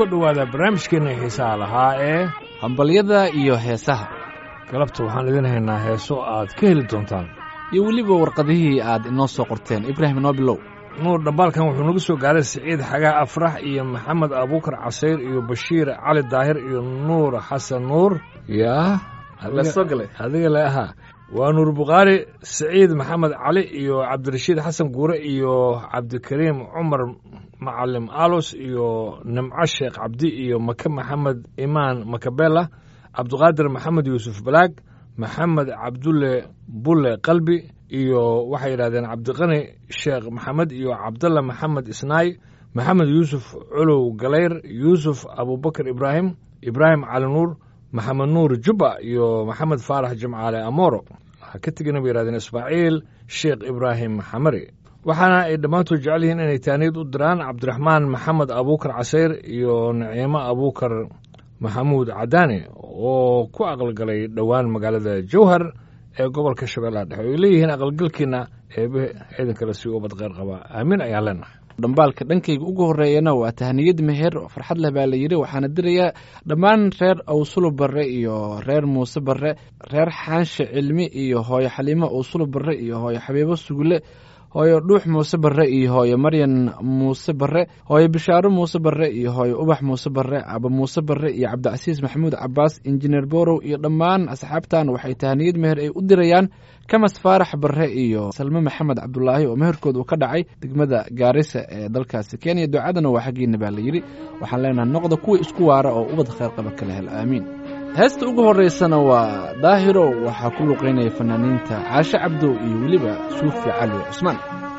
soo dhowaada barnaamijkeenna xiisaha lahaa ee hambalyada iyo heesaha galabta waxaan idin haynaa heeso aad ka heli doontaan iyo weliba warqadihii aad inoo soo qorteen ibraahim noo bilow nuur dhambaalkan wuxuu nagu soo gaaray siciid xagaa afrax iyo maxamed abuukar casayr iyo bashiir cali daahir iyo nuur xasan nuur yaa lasoo galay adiga le ahaa waa nuur bukhaari siciid maxamed cali iyo cabdirashiid xasan guure iyo cabdikariim cumar macalim alos iyo nimco sheekh cabdi iyo make maxamed imaan makabela cabdiqaadir maxamed yuusuf balaag maxamed cabdulle bulle qalbi iyo waxay yidhahdeen cabdiqani sheekh maxamed iyo cabdalla maxamed isnaay maxamed yuusuf colow galayr yuusuf abubakar ibraahim ibraahim cali nuur maxamed nuur jubba iyo maxamed faarax jimcaale amoro waxaa ka tegina bay yidhahdeen ismaaciil sheekh ibraahim xamari waxaana ay dhammaantood jecel yihiin inay taaniyad u diraan cabdiraxmaan maxamed abuukar casayr iyo naciimo abuukar maxamuud cadaani oo ku aqalgalay dhowaan magaalada jowhar ee gobolka shabeellaha dhexe oy leeyihiin aqalgalkiina eebe ciidankale si ubad kheyr qaba aamiin ayaan leenahay dhambaalka dhankayga ugu horreeyana waa tahniyad meher oo farxad leh baa la yidhi waxaana dirayaa dhammaan reer awsulo barre iyo reer muuse barre reer xaanshe cilmi iyo hooyo xaliimo awsulo barre iyo hooyo xabiibo sugle hooyo dhuux muuse barre iyo hooyo maryan muuse barre hooyo bishaaro muuse barre iyo hooyo ubax muuse barre aba muuse barre iyo cabdicasiis maxamuud cabaas injineer borow iyo dhammaan asxaabtan waxay tahaniyad meher ay u dirayaan kamas faarax barre iyo salme maxamed cabdulaahi oo meherkood uu ka dhacay degmada gaarisa ee dalkaasi kenya ducadana waa xaggiina baa la yidhi waxaan leenahay noqda kuwa isku waara oo ubad kheyr qaba kala hel aamiin heesta ugu horreysana waa daahiro waxaa ku luqaynaya fanaaniinta caashe cabdow iyo weliba suufi cali cusmaan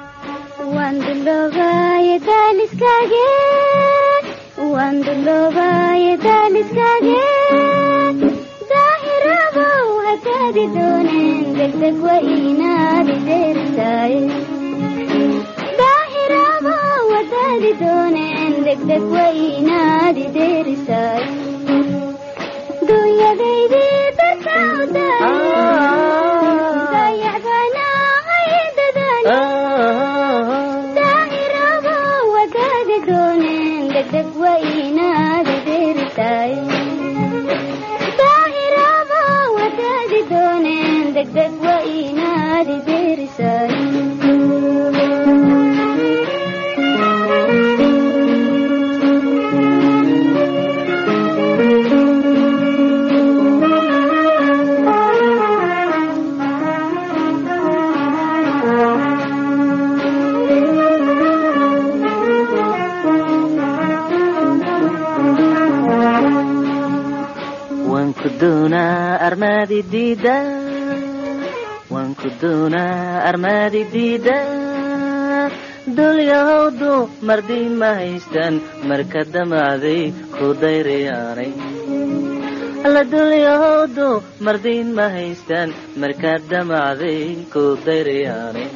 wanku doonaa armaadi diida dulyahowdu mardiin ma haystaan marka damacday ku dayrayaanay alla dulyahowdu mardiin ma haystaan marka damacday ku dayrayaanay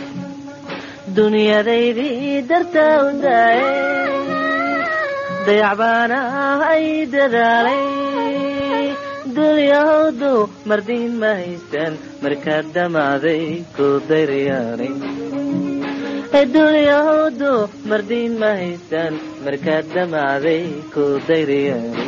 dunyadaydii dartaa u daaye dayacbaana ay dadaalay dulyahowdu mardiin ma haystaan markaad damacday ku dayrayaanay dulyahowdu mardiin ma haystaan markaad damacday ku dayrayaanay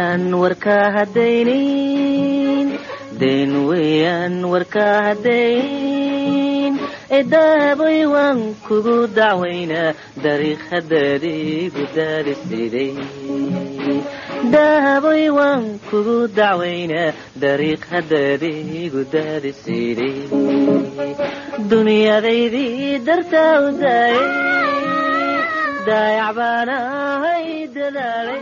weeyaan warkaa haddaynin dayn weeyaan warkaa haddaynin eedaaboy waan kugu dacwaynaa dariiq haddaadiigu daadisiday daaboy waan kugu dacwaynaa dariiq haddaadiigu daadisiday dunyadaydii dartaa u daayay daayac baan ahay dadaalay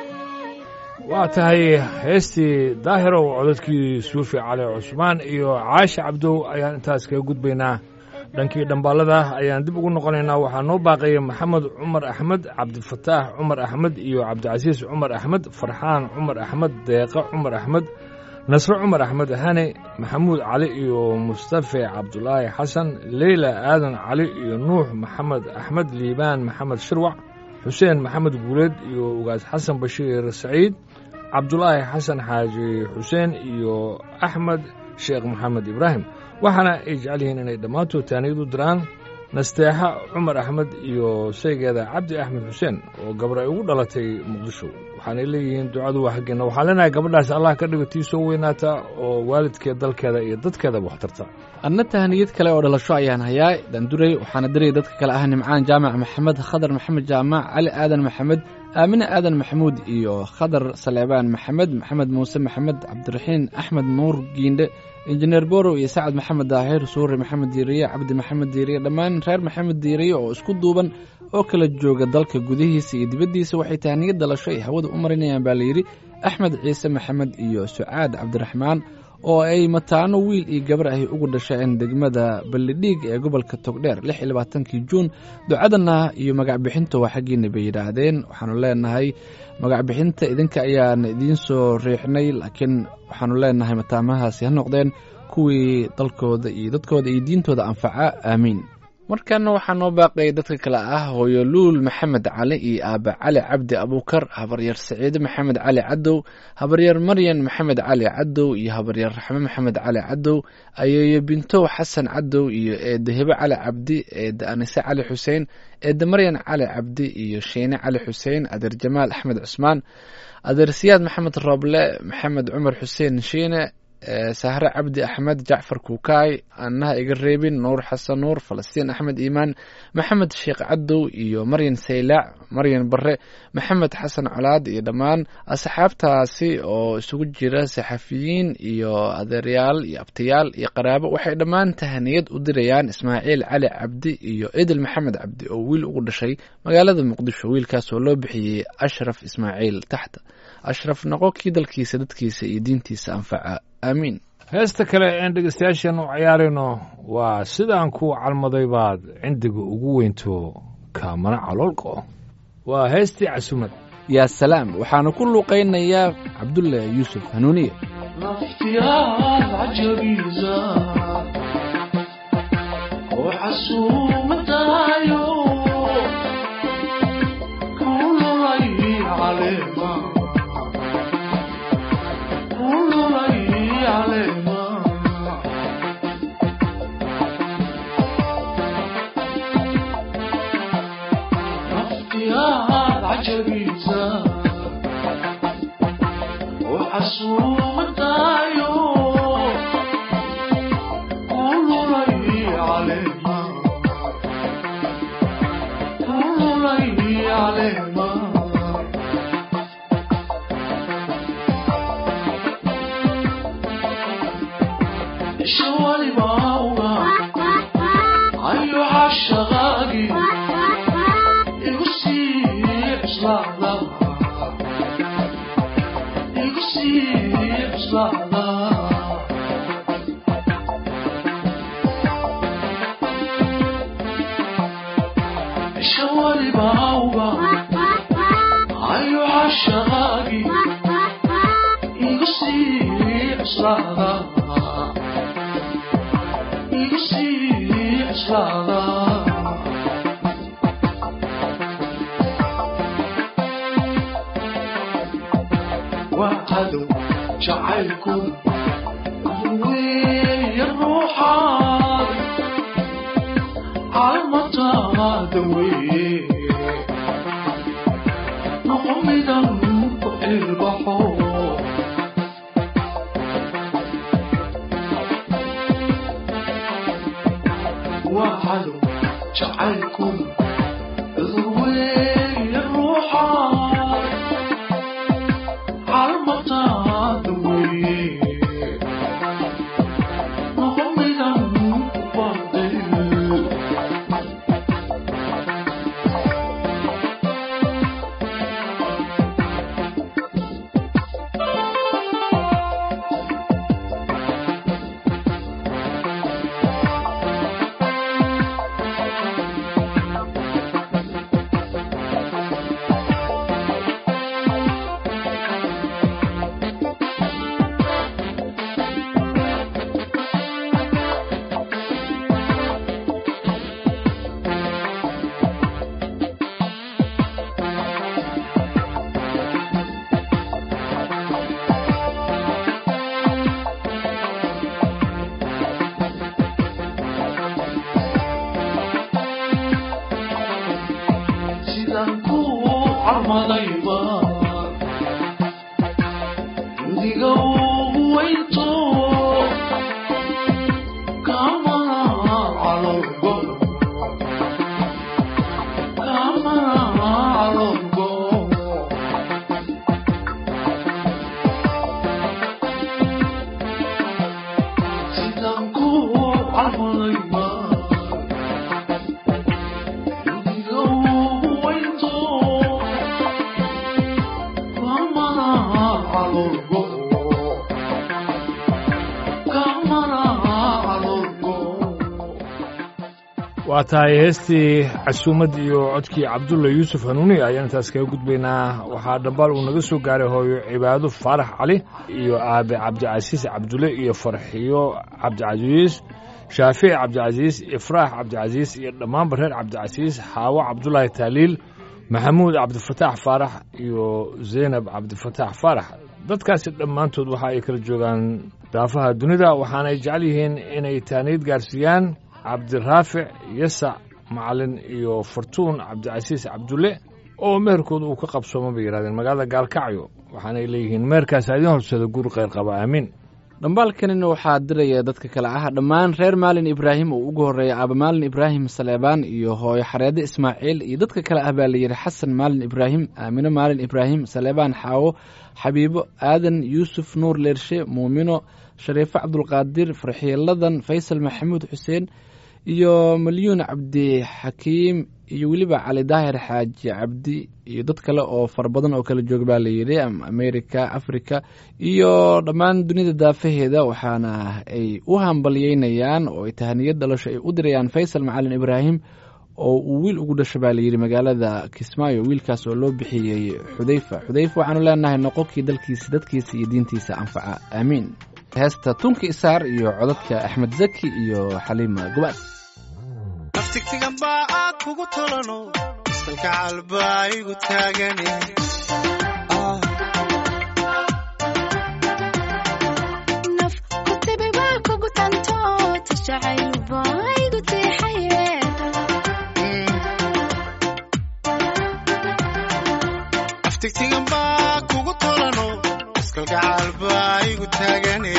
waa tahay heestii daahirow codadkii suufi cali cusmaan iyo caasha cabdow ayaan intaas kaga gudbaynaa dhankii dhambaalada ayaan dib ugu noqonaynaa waxaa noo baaqaya maxamed cumar axmed cabdifataax cumar axmed iyo cabdicasiis cumar axmed farxaan cumar axmed deeqe cumar axmed nasre cumar axmed hane maxamuud cali iyo mustafe cabdulaahi xasan leyla aadan cali iyo nuux maxamed axmed liibaan maxamed shirwac xuseen maxamed guuleed iyo ugaas xasan bashiir saciid cabdulaahi xasan xaaji xuseen iyo axmed sheekh maxamed ibraahim waxaana ay jecel yihiin inay dhammaantood taaniyad u diraan nasteexa cumar axmed iyo shaygeeda cabdi axmed xuseen oo gabar ay ugu dhalatay muqdisho waxaanay leeyihiin ducadu waa xaggeenna waxaan leenahay gabadhaas allah ka dhigo tii soo weynaata oo waalidkeed dalkeeda iyo dadkeedaba wax tarta adna tahaniyad kale oo dhalasho ayaan hayaa daanduray waxaana diraya dadka kale ah nimcaan jaamac maxamed khadar maxamed jaamac cali aadan maxamed aamine aadan maxamuud iyo khadar saleebaan maxamed maxamed muuse maxamed cabdiraxiin axmed nuur giindhe injineer borow iyo sacad maxamed daahir suure maxamed diiriye cabdi maxamed diiriye dhammaan reer maxamed diiriye oo isku duuban oo kala jooga dalka gudihiisa iyo dibaddiisa waxay tahaniyad dhalasho ay hawada u marinayaan baa layidhi axmed ciise maxamed iyo sucaad cabdiraxmaan oo ay mataano wiil iyo gabar ahy ugu dhasheen degmada ballidhiig ee gobolka togdheer lix iyo labaatankii juun ducadana iyo magacbixinta waa xaggiina bay yidhaahdeen waxaanu leenahay magacbixinta idinka ayaan idiin soo riixnay laakiin waxaanu leenahay mataamahaasi ha noqdeen kuwii dalkooda iyo dadkooda iyo diintooda anfaca aamiin markaana waxaa noo baaqaya dadka kale ah hooyo luul maxamed cali iyo aaba cali cabdi abuukar habaryar saciide maxamed cali cadow habaryar maryan maxamed cali cadow iyo habaryar raxme maxamed cali cadow ayeeyo bintow xasan cadow iyo eedda hebe cali cabdi eedda anise cali xuseen eedda maryan cali cabdi iyo sheene cali xuseen adeer jamaal axmed cusmaan adeer siyaad maxamed rooble maxamed cumar xuseen shiine sahre cabdi axmed jacfar kuukaay annaha iga reebin nuur xasan nuur falastiin axmed iimaan maxamed sheekh cadow iyo maryan saylaac maryan bare maxamed xasan colaad iyo dhammaan asxaabtaasi oo isugu jira saxafiyiin iyo adeeryaal iyo abtayaal iyo qaraabo waxay dhammaan tahaniyad u dirayaan ismaaciil cali cabdi iyo edel maxamed cabdi oo wiil ugu dhashay magaalada muqdisho wiilkaas oo loo bixiyey ashraf ismaaciil taxta ashraf noqo kii dalkiisa dadkiisa iyo diintiisa anfaca aamiin heesta kale een dhegeystayaashan u cayaarayno waa sidaan ku calmaday baad cindiga ugu weynto kaamana caloolqo waa heestii casumad yaa salaam waxaanu ku luuqaynayaa cabdulle yuusuf hanuuniye naftiyaad cajabiisa oo xasuumadaayo kululay caleema kululay caleema naftiyaad cajabiisa oo xasuumadaayo kululay caleema kululay caleema isha walibauga ayo cashaqaagi igu sii cuslaada igu sii cuslaada isha walibauga ayo cashaqaagi igu sii cuslaada igu sii cuslaada waa cadow jacaylku weeye ruuxaad calmataada weeye noqo midan ku ilbaxo calmadayba diga ugu weynto kamana calolgo kamana calolgo sidaan ku calmadayba diga ugu weynto kamana calolgo kamana calolgo waa tahay heestii casuumad iyo codkii cabdulla yuusuf hanuuni ayaan intaas kaga gudbaynaa waxaa dhambaal uu naga soo gaaray hooyo cibaado faarax cali iyo aabe cabdicasiis cabdulle iyo farxiyo cabdicasiis shaafici cabdicasiis ifraax cabdicasiis iyo dhammaanba reer cabdicasiis xaawo cabdulaahi taaliil maxamuud cabdifataax faarax iyo zaynab cabdifataax faarax dadkaasi dhammaantood waxa ay kala joogaan daafaha dunida waxaanay jecel yihiin inay taaniid gaarsiiyaan cabdiraafic yasac macalin iyo fartuun cabdicasiis cabdulle oo meherkooda uu ka qabsooma bay yidhahdeen magaalada gaalkacyo waxaanay leeyihiin meherkaas idiin horsada guur kheyr qaba aamiin dhambaalkanina waxaa diraya dadka kale ah dhammaan reer maalin ibraahim oo ugu horreeya aaba maalin ibraahim saleebaan iyo hooyo xareede ismaaciil iyo dadka kale ah baa layidhi xasan maalin ibraahim aamino maalin ibraahim saleebaan xaawo xabiibo aadan yuusuf nuur leershe muumino shariifo cabdulqaadir farxiiladan faysal maxamuud xuseen iyo malyuun cabdixakiim iyo weliba cali daahir xaaji cabdi iyo dad kale oo fara badan oo kala jooga baa layidhi america africa iyo dhammaan dunida daafaheeda waxaana ay u hambalyeynayaan oo ay tahaniyad dhalasho ay u dirayaan faysal macalin ibraahim oo uu wiil ugu dhasho baa layidhi magaalada kismaayo wiilkaas oo loo bixiyey xudayfa xudayfa waxaanu leenahay noqonkii dalkiisa dadkiisa iyo diintiisa anfaca aamiin heesta tunka isaar iyo codadka axmed zaki iyo xaliima gubaad naftigtigan baa aad kugu tolano iskalka calbaa igu taagane naf ku tibi waa kugu tanto tashacayl baa igu tiixaye naftigtigan baa kugu tolano iskalka calbaa igu taagane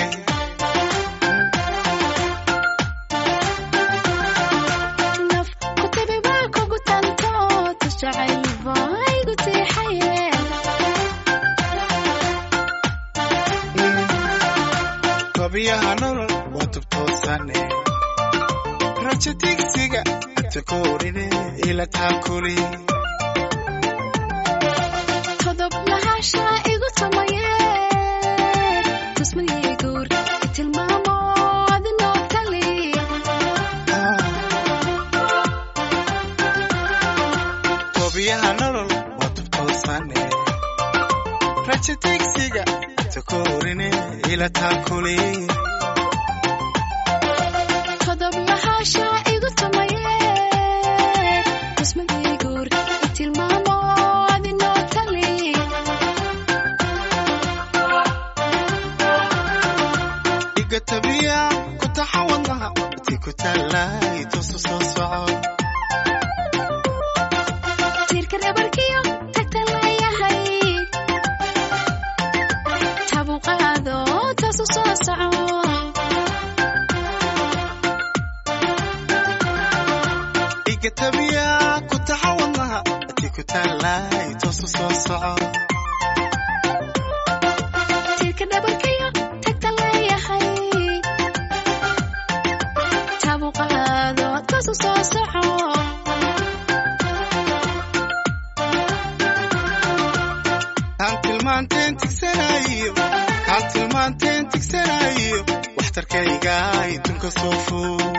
naf ku tibi waa kugu tanto tashacayl baa igu tiixaye babiyaha nolol waa tubtoosane raja digsiga takoorine ila taakuli todob lahasha igu tumaye tusmadii guur tilmaamo adinoo tali babiyaha nolol waa tubtoosane raja digsiga takoorine ila taakuli todob lahasha igu tumaye tusmadii guur tilmaamo adinoo tali iga tabiya ku taxawadnaha ti ku taallay tusu soo soco tiirka dhabarkiyo tagta leeyahay tabu qaado taasu soo soco iga tabiya ku taxawadnaha ti ku taallay tusu soo soco tiirka dhabarkiyo tagta leeyahay tabu qaado taasu soo soco kaan tilmaanteen tigsanayo kaan tilmaanteen tigsanayo waxtarkayga idunka soo fog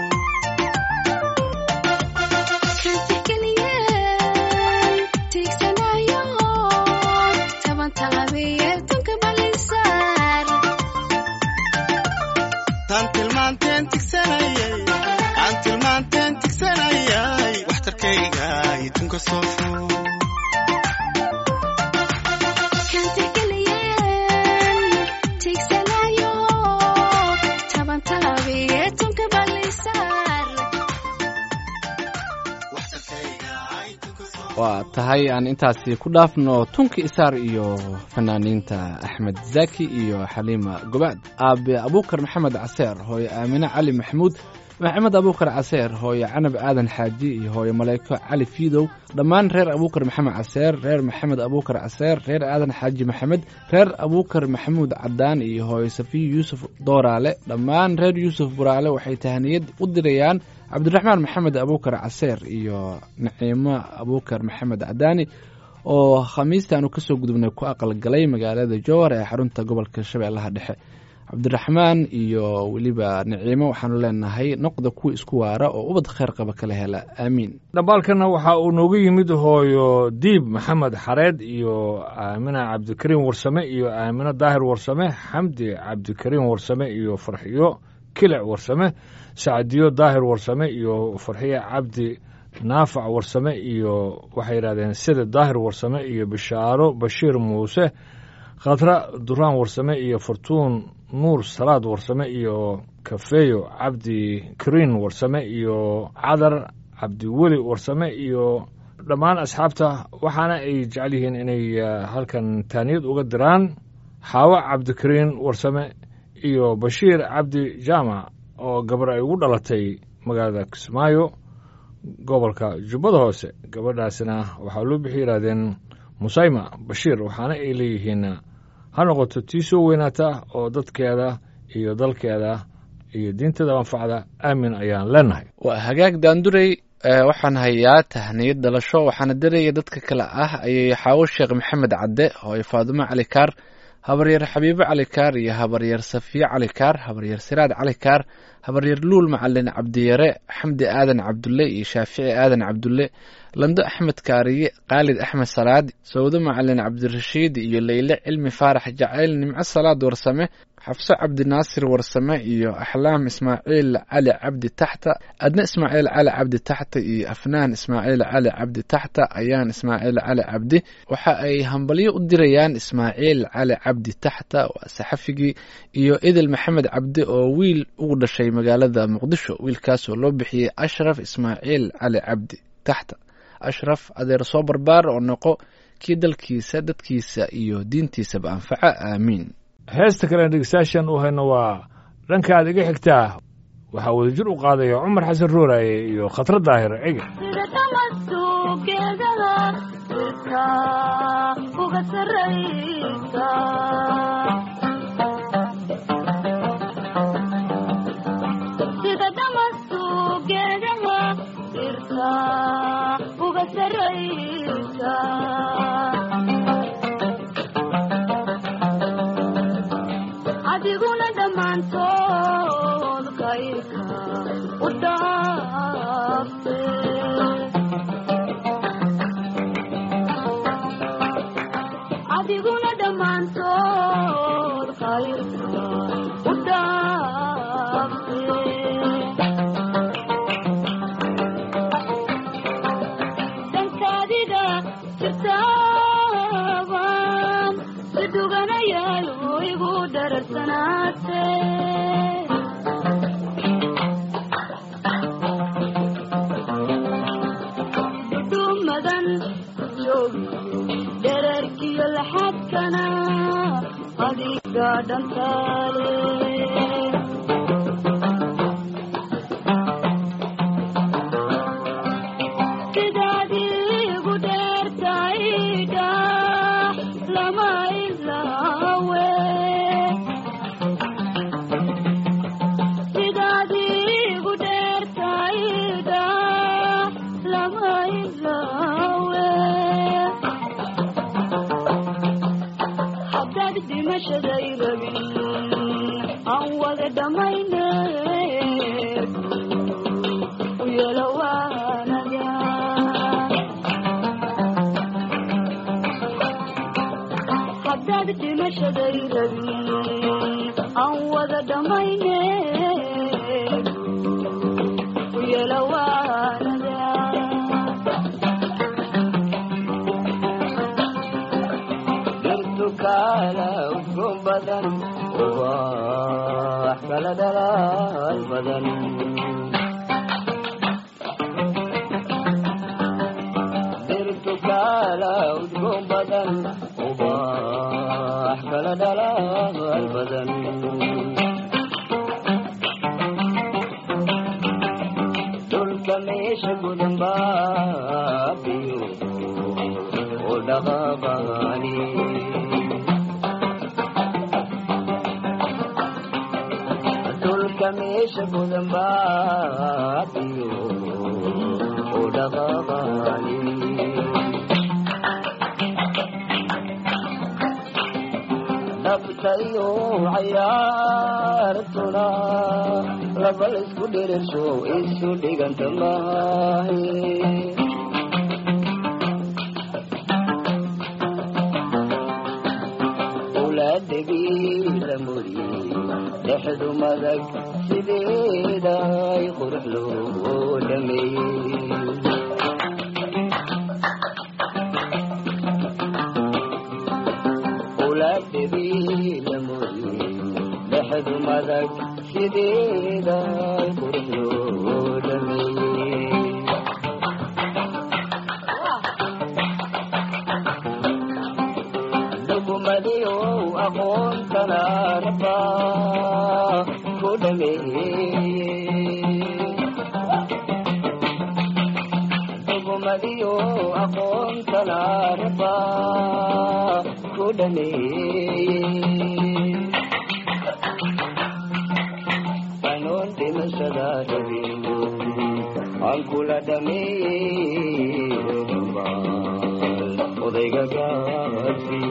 kan tixgeliyeen tiigsanayo taban taabiye tunka balisaar taan tilmaanteen tigsanayay kaan tilmaanteen tigsanayay waxtarkayga idunka soo fog kan tixgeliyeen tiigsanayo taban taabiye tunka balisaar waa tahay aan intaasi ku dhaafno tunka isaar iyo fanaaniinta axmed zaki iyo xaliima gobaad aabe abuukar maxamed caseer hooye aamine cali maxamuud maxamed abuukar caseer hooye canab aadan xaaji iyo hooye maleyko cali fiidow dhammaan reer abuukar maxamed caseer reer maxamed abuukar caseer reer aadan xaaji maxamed reer abuukar maxamuud cadaan iyo hooye safiyo yuusuf dooraale dhammaan reer yuusuf buraale waxay tahaniyad u dirayaan cabdiraxmaan maxamed abuukar caseer iyo naciimo abuukar maxamed cadaani oo khamiistaanu kasoo gudubnay ku aqalgalay magaalada jowhar ee xarunta gobolka shabeellaha dhexe cabdiraxmaan iyo weliba naciimo waxaanu leenahay noqda kuwa isku waara oo ubad kheyr qaba kala hela aamiin dhambaalkana waxa uu noogu yimid hooyo diib maxamed xareed iyo aamina cabdikariim warsame iyo aamino daahir warsame xamdi cabdikariim warsame iyo farxiyo kilic warsame sacdiyo daahir warsame iyo farxiyo cabdi naafac warsame iyo waxay yidhahdeen sida daahir warsame iyo bishaaro bashiir muuse khatra duraan warsame iyo fortuun nuur salaad warsame iyo kafeeyo cabdi kariin warsame iyo cadar cabdiweli warsame iyo dhammaan asxaabta waxaana ay jecel yihiin inay eh, halkan taaniyad uga diraan xaawo cabdikariin warsame iyo bashiir cabdi jaamac oo gabar ay ugu dhalatay magaalada kismaayo gobolka jubbada hoose gabadhaasina waxaa loo bixi yidhahdeen musayma bashiir waxaana ay leeyihiin ha noqoto tii soo weynaata oo dadkeeda iyo dalkeeda iyo diinteeda anfacda aamin ayaan leenahay waa hagaag daandurey ee, waxaan hayaa tahniyad dhalasho waxaana diraya dadka kale ah ayay xaawo sheekh maxamed cadde hooyo faadumo cali kaar habaryar xabiibo cali kaar iyo habaryar safiye cali kaar habaryar siraad cali kaar habaryar luul macalin cabdiyare xamdi aadan cabdulle iyo shaafici aadan cabdulle lando axmed kaariye khaalid axmed salaad sawdo macalin cabdirashiid iyo leyle cilmi faarax jacayl nimco salaad warsame xafso cabdinaasir warsame iyo axlaam ismaaciil cali cabdi taxta adna ismaaciil cali cabdi taxta iyo afnaan ismaaciil cali cabdi taxta ayaan ismaaciil cali cabdi waxa ay hambalyo u dirayaan ismaaciil cali cabdi taxta waa saxafigii iyo idil maxamed cabdi oo wiil ugu dhashay magaalada muqdisho wiilkaasoo loo bixiyey ashraf ismaaciil cali cabdi taxta ashraf adeer soo barbaar oo noqo kii dalkiisa dadkiisa iyo diintiisaba anfaca aamiin heesta kale dhegeystayaashan u hayno waa dhankaad iga xigtaa waxaa wadajir u qaadaya cumar xasan rooraye iyo khatra daahir cige sida tamasugeedada dhirta uga sarraysa sida tamasugeedada dhirta uga sarraysa adiguna dhammaantood kayrka u dhaafte adiguna dhammaantood kayrka u dhaafte dankaadiga jirtaaban si duganayayo igu dhararsanaate dudumadan joogiyo dherarkiyo laxadkana adiga dhantaale sidaad igu dheertaydha lama ilaawe sidaad igu dheertaydha lama ilaawe haddaad dhimashaday rabin aan wada dhammayne u yeelo waanaga haddaad dhimashaday rabin aan wada dhammayne u yeelo waanaga dhirtukala udgoon badan ubax kala dhalaal badan dhirtu dadaal badan dhulka meesha gudan baabiyo oo dhaqaaqaani dhulka meesha gudan baabiyo oo dhaqaaqaani nabtayo cayaartuna laba laysku dhirirsho isu dhiganta maahe owlaadagii la muriyey dhexdu madag sideeda ay qurux loo dhameeyey owlaadagii la muriyey dhexdu madag sideeda ay qurux loo dhameeyey dhugumadiyow aqoontana raba ku dhameeyey dhugumadiyow aqoontana raba ku dhameeyey anoon dhimashada rabin aan kula dhameeyey dhambaal odayga gaasi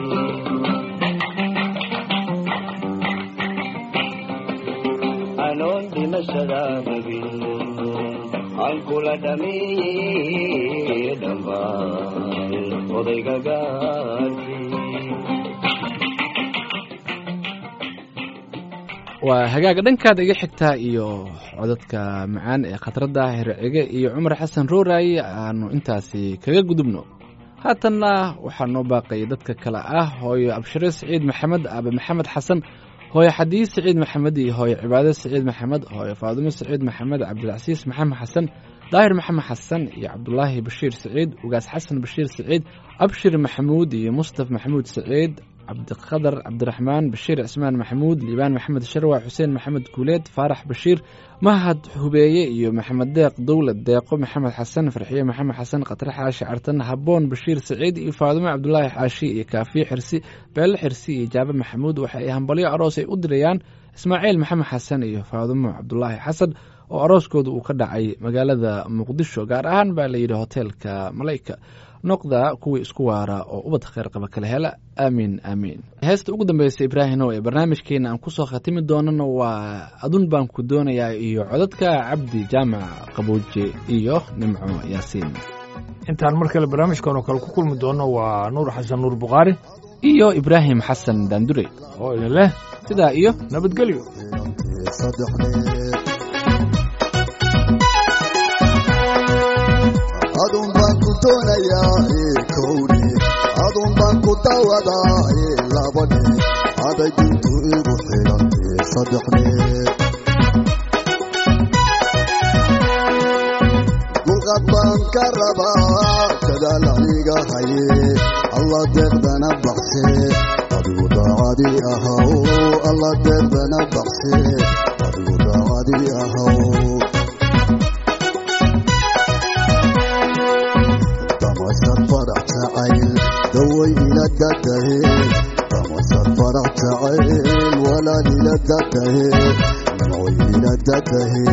anoon dhimashada rabin aan kula dhameeyey dhambaal odayga gaasi waa hagaaga dhankaada iga xigtaa iyo codadka macaan ee khadradda hercige iyo cumar xasan rooray aanu intaasi kaga gudubno haatanna waxaa noo baaqaya dadka kale ah hooyo abshire siciid maxamed aabe maxamed xasan hooyo xadiis siciid maxamed iyo hooyo cibaado siciid maxamed hooyo faadumo siciid maxamed cabdilcasiis maxamed xasan daahir maxamed xasan iyo cabdulaahi bashiir siciid ugaas xasan bashiir siciid abshir maxamuud iyo mustaf maxamuud siciid cabdiqadar cabdiraxmaan bashiir cismaan maxamuud liibaan maxamed sharwa xuseen maxamed guuleed faarax bashiir mahad hubeeye iyo maxamed deeq dowlad deeqo maxamed xasan farxiye maxamed xasan khatare xaashi cartan haboon bashiir siciid iyo faadumo cabdulaahi xaashi iyo kaafiye xirsi beelle xirsi iyo jaabe maxamuud waxa ay hambalyo aroos ay u dirayaan ismaaciil maxamed xasan iyo faadumo cabdulaahi xasan oo arooskooda uu ka dhacay magaalada muqdisho gaar ahaan baa layidhi hoteelka malayka noqda kuwii isku waara oo ubad kheyr qaba kala hela aamiin aamiin heesta ugu dambeysa ibraahino ee barnaamijkeena aan kusoo khatimi doonana waa adun baan ku doonayaa iyo codadka cabdi jaamac qabuuje iyo nimco yaasiin intaan mar kale barnaamijkan oo kale ku kulmi doono waa nuur xasan nuur bukhaari iyo ibraahim xasan daandure oo idin leh sidaa iyo nabadgelyo adun baan ku doonayaa ee kowdhe adun baan ku dawadaa ee labadhe aday dintu igu xidhan ee saddexdhe dulqad baan ka rabaa dadaal aniga haye alla deeqdana baxse adigu daacadii ahaw alla deeqdana baxse adigu daacadii ahaw damasad farax jacayl daway ila dadahe damasad farax jacayl walaal ila dadahe nimcoy ila dadahe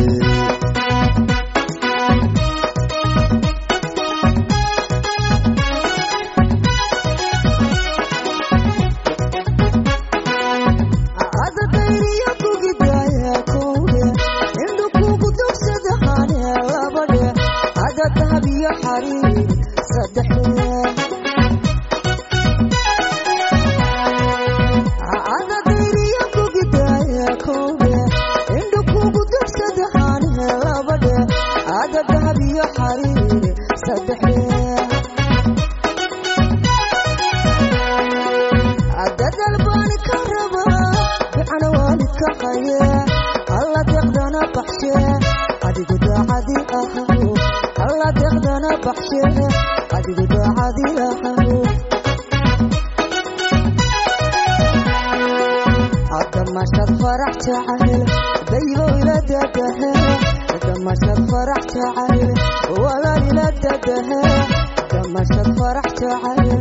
damashad farax jacayl dayow ila dadahe damashad farax jacayl walaal ila dadahe damashad farax jacayl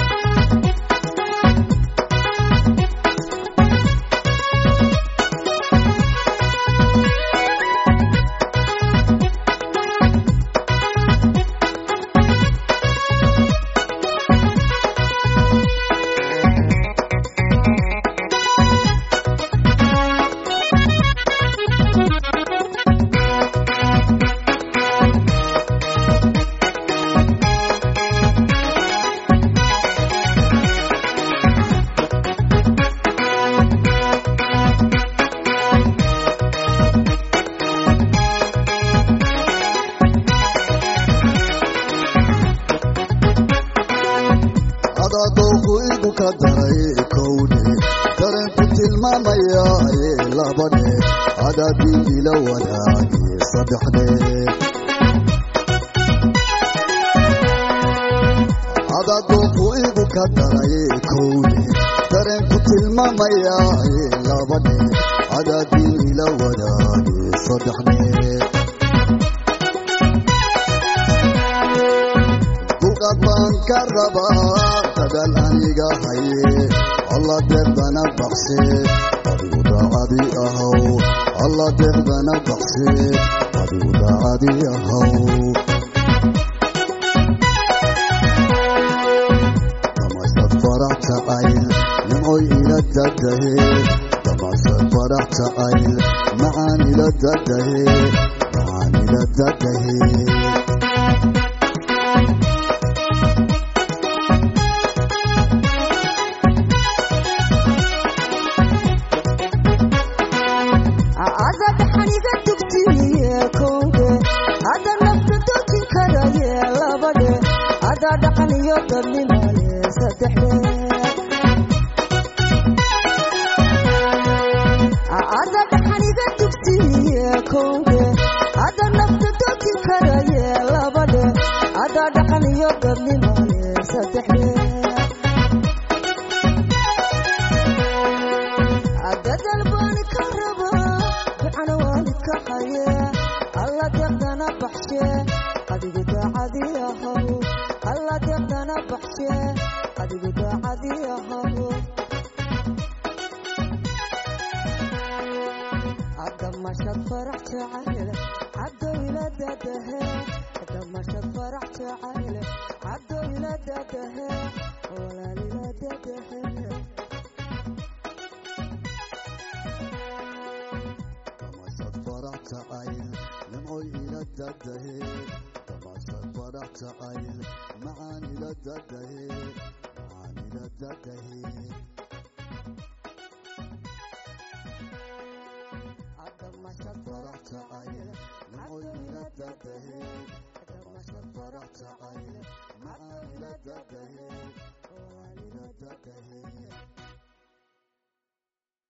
adadooku igu ka daray kowne dareenku tilmaamaya ee labane adaadii ila wadaagi saddexne adadooku igu ka daray kowne dareenku tilmaamaya ee labane adaadii ila wadaagi saddexne duqad baan ka rabaa dadaal aniga haye alla deeqdana baqse adigu daacadi ahaw alla deeqdana baqse adigu daacadi ahaw damashad farax jacayl nimcoy ila dadahe damashad farax jacayl macaan ila dadahe macaan ila dadahe ada dhaxaniga dugtiye kowde ada nafta dojin karaye labadhe ada dhaqan iyo dadnimale saddexde ada dhaxaniga dugtiye kowde ada nafta dojin karaye labadhe ada dhaqan iyo dadnimale saddexde dadal baan ka rabaa ducana waalidka haye alla deeqdana baxshe adigu daacadi ahaw alla deeqdana baxshe adigu daacadi ahaw adamashad farax jacayl cabdow ila dadahe adamashad farax jacayl cabdow ila dadahe walaal ila dadahe damashad farax jacayl nimcoy ila dadahe damashad farax jacayl macaan ila dadahe macaan ila dadahe adamashad farax jacayl nimcoy ila dadahe damashad farax jacayl macaan ila dadahe